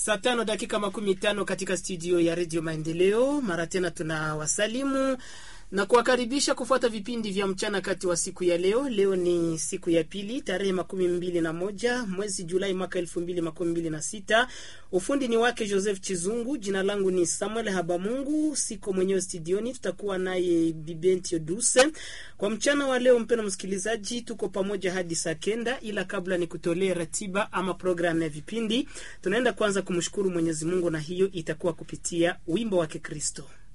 Saa tano dakika makumi tano katika studio ya redio Maendeleo. Mara tena tunawasalimu na kuwakaribisha kufuata vipindi vya mchana kati wa siku ya leo. Leo ni siku ya pili tarehe makumi mbili na moja mwezi Julai mwaka elfu mbili makumi mbili na sita. Ufundi ni wake Joseph Chizungu, jina langu ni Samuel Habamungu, siko mwenyewe studioni, tutakuwa naye Bibentio Duse kwa mchana wa leo. Mpendwa msikilizaji, tuko pamoja hadi saa kenda, ila kabla ni kutolee ratiba ama programu ya vipindi, tunaenda kwanza kumshukuru Mwenyezi Mungu na hiyo itakuwa kupitia wimbo wa Kikristo.